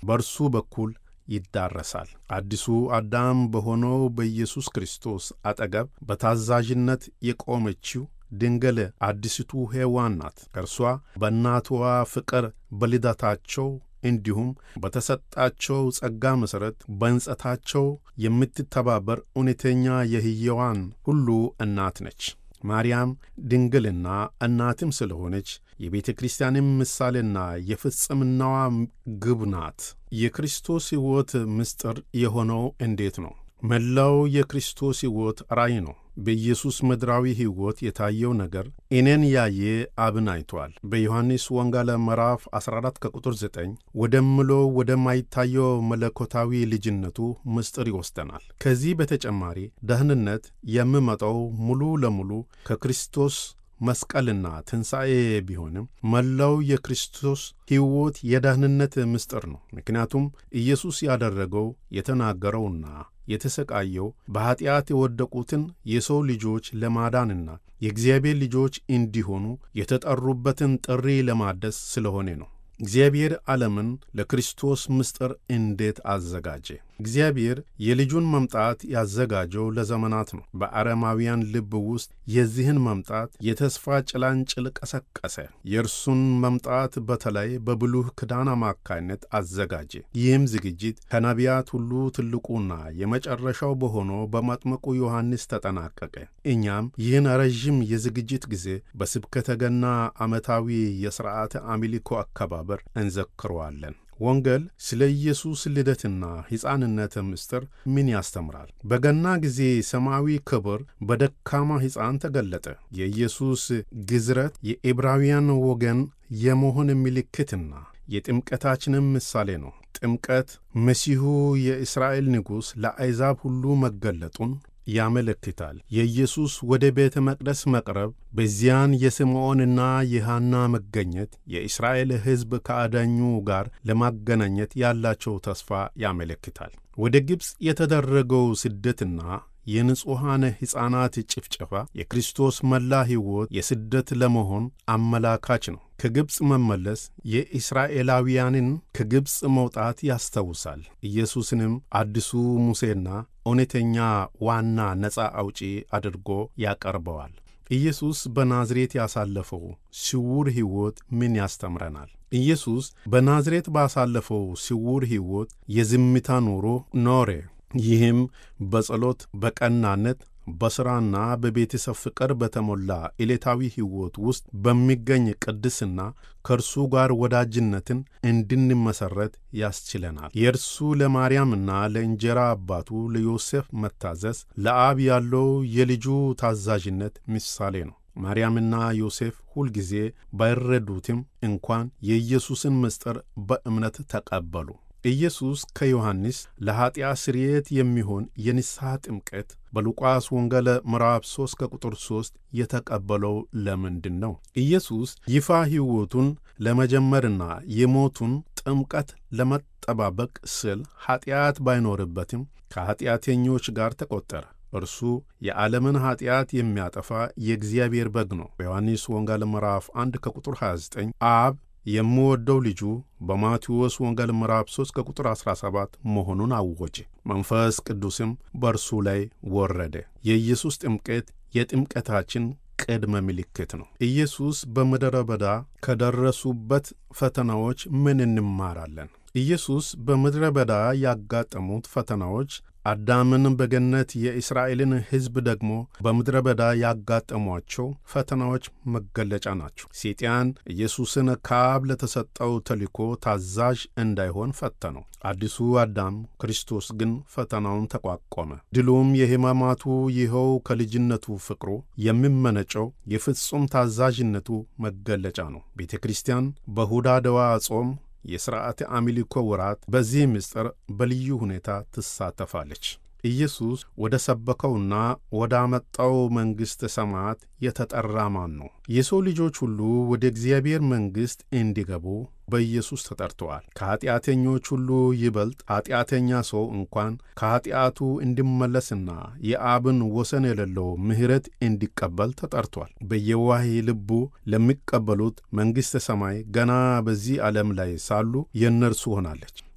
በእርሱ በኩል ይዳረሳል። አዲሱ አዳም በሆነው በኢየሱስ ክርስቶስ አጠገብ በታዛዥነት የቆመችው ድንግል አዲስቱ ሔዋን ናት። እርሷ በእናትዋ ፍቅር በልደታቸው እንዲሁም በተሰጣቸው ጸጋ መሠረት በንጸታቸው የምትተባበር እውነተኛ የሕያዋን ሁሉ እናት ነች። ማርያም ድንግልና እናትም ስለሆነች የቤተ ክርስቲያንም ምሳሌና የፍጽምናዋ ግብ ናት። የክርስቶስ ሕይወት ምስጢር የሆነው እንዴት ነው? መላው የክርስቶስ ሕይወት ራእይ ነው። በኢየሱስ ምድራዊ ሕይወት የታየው ነገር እኔን ያየ አብን አይቷል። በዮሐንስ ወንጌል ምዕራፍ 14 ከቁጥር 9 ወደምሎ ወደማይታየው መለኮታዊ ልጅነቱ ምስጢር ይወስደናል። ከዚህ በተጨማሪ ደህንነት የሚመጣው ሙሉ ለሙሉ ከክርስቶስ መስቀልና ትንሣኤ ቢሆንም መላው የክርስቶስ ሕይወት የደህንነት ምስጢር ነው። ምክንያቱም ኢየሱስ ያደረገው የተናገረውና የተሰቃየው በኀጢአት የወደቁትን የሰው ልጆች ለማዳንና የእግዚአብሔር ልጆች እንዲሆኑ የተጠሩበትን ጥሪ ለማደስ ስለሆነ ነው። እግዚአብሔር ዓለምን ለክርስቶስ ምስጢር እንዴት አዘጋጀ? እግዚአብሔር የልጁን መምጣት ያዘጋጀው ለዘመናት ነው። በአረማውያን ልብ ውስጥ የዚህን መምጣት የተስፋ ጭላንጭል ቀሰቀሰ። የእርሱን መምጣት በተለይ በብሉህ ኪዳን አማካይነት አዘጋጀ። ይህም ዝግጅት ከነቢያት ሁሉ ትልቁና የመጨረሻው በሆነው በመጥምቁ ዮሐንስ ተጠናቀቀ። እኛም ይህን ረዥም የዝግጅት ጊዜ በስብከተ ገና ዓመታዊ የሥርዓተ አምልኮ አከባበር እንዘክረዋለን። ወንጌል ስለ ኢየሱስ ልደትና ሕፃንነት ምስጢር ምን ያስተምራል? በገና ጊዜ ሰማያዊ ክብር በደካማ ሕፃን ተገለጠ። የኢየሱስ ግዝረት የዕብራውያን ወገን የመሆን ምልክትና የጥምቀታችንም ምሳሌ ነው። ጥምቀት መሲሁ የእስራኤል ንጉሥ ለአሕዛብ ሁሉ መገለጡን ያመለክታል። የኢየሱስ ወደ ቤተ መቅደስ መቅረብ፣ በዚያን የስምዖንና የሐና መገኘት የእስራኤል ሕዝብ ከአዳኙ ጋር ለማገናኘት ያላቸው ተስፋ ያመለክታል። ወደ ግብፅ የተደረገው ስደትና የንጹሐን ሕፃናት ጭፍጨፋ የክርስቶስ መላ ሕይወት የስደት ለመሆን አመላካች ነው። ከግብፅ መመለስ የእስራኤላውያንን ከግብፅ መውጣት ያስታውሳል። ኢየሱስንም አዲሱ ሙሴና እውነተኛ ዋና ነፃ አውጪ አድርጎ ያቀርበዋል። ኢየሱስ በናዝሬት ያሳለፈው ስውር ሕይወት ምን ያስተምረናል? ኢየሱስ በናዝሬት ባሳለፈው ስውር ሕይወት የዝምታ ኑሮ ኖረ። ይህም በጸሎት በቀናነት በሥራና በቤተሰብ ፍቅር በተሞላ ዕለታዊ ሕይወት ውስጥ በሚገኝ ቅድስና ከእርሱ ጋር ወዳጅነትን እንድንመሠረት ያስችለናል። የእርሱ ለማርያምና ለእንጀራ አባቱ ለዮሴፍ መታዘዝ ለአብ ያለው የልጁ ታዛዥነት ምሳሌ ነው። ማርያምና ዮሴፍ ሁልጊዜ ባይረዱትም እንኳን የኢየሱስን ምስጢር በእምነት ተቀበሉ። ኢየሱስ ከዮሐንስ ለኀጢአት ስርየት የሚሆን የንስሐ ጥምቀት በሉቃስ ወንጌል ምዕራፍ 3 ከቁጥር 3 የተቀበለው ለምንድን ነው? ኢየሱስ ይፋ ሕይወቱን ለመጀመርና የሞቱን ጥምቀት ለመጠባበቅ ስል ኀጢአት ባይኖርበትም ከኀጢአተኞች ጋር ተቈጠረ። እርሱ የዓለምን ኀጢአት የሚያጠፋ የእግዚአብሔር በግ ነው። በዮሐንስ ወንጌል ምዕራፍ 1 ከቁጥር 29 አብ የምወደው ልጁ በማቴዎስ ወንጌል ምዕራፍ 3 ከቁጥር 17 መሆኑን አወጀ። መንፈስ ቅዱስም በእርሱ ላይ ወረደ። የኢየሱስ ጥምቀት የጥምቀታችን ቅድመ ምልክት ነው። ኢየሱስ በምድረ በዳ ከደረሱበት ፈተናዎች ምን እንማራለን? ኢየሱስ በምድረ በዳ ያጋጠሙት ፈተናዎች አዳምን በገነት የእስራኤልን ሕዝብ ደግሞ በምድረ በዳ ያጋጠሟቸው ፈተናዎች መገለጫ ናቸው። ሰይጣን ኢየሱስን ከአብ ለተሰጠው ተልእኮ ታዛዥ እንዳይሆን ፈተነው። አዲሱ አዳም ክርስቶስ ግን ፈተናውን ተቋቋመ። ድሉም የሕማማቱ ይኸው ከልጅነቱ ፍቅሩ የሚመነጨው የፍጹም ታዛዥነቱ መገለጫ ነው። ቤተ ክርስቲያን በሁዳደዋ ጾም የሥርዓተ አምልኮ ወራት በዚህ ምስጢር በልዩ ሁኔታ ትሳተፋለች። ኢየሱስ ወደ ሰበከውና ወደ አመጣው መንግሥተ ሰማያት የተጠራ ማን ነው? የሰው ልጆች ሁሉ ወደ እግዚአብሔር መንግሥት እንዲገቡ በኢየሱስ ተጠርተዋል። ከኀጢአተኞች ሁሉ ይበልጥ ኀጢአተኛ ሰው እንኳን ከኀጢአቱ እንዲመለስና የአብን ወሰን የሌለው ምሕረት እንዲቀበል ተጠርቷል። በየዋህ ልቡ ለሚቀበሉት መንግሥተ ሰማይ ገና በዚህ ዓለም ላይ ሳሉ የእነርሱ ሆናለች።